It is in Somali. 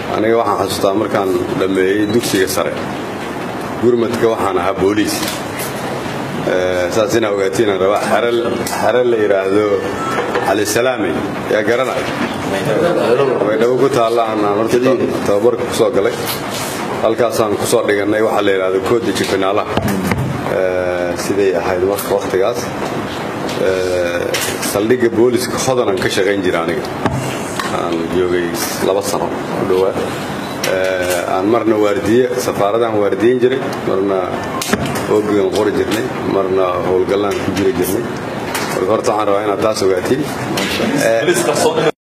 aniga waxaan xasuustaa markaan dhammeeyey dugsiga sare gurmadka waxaan ahaa booliis saas inaa ogaatiin rabaa xere la yidhaahdo calisalaame yaa garanay baydhabo ku taalla aanaan horta tababarka ku soo galay halkaasaan ku soo dhigannay waxaa la yidhahdo koodaji finaalaha siday ahayd marka wakhtigaas saldhigga booliska hodanaan ka shaqayn jira aniga aan joogay laba sano ku dhowaa aan marna waardiye safaaradaan waardiyen jiray marna oobigan qori jirnay marna howlgallaan ku jiri jirnay marka horta waxaan rabaa inaad taas ogaatiin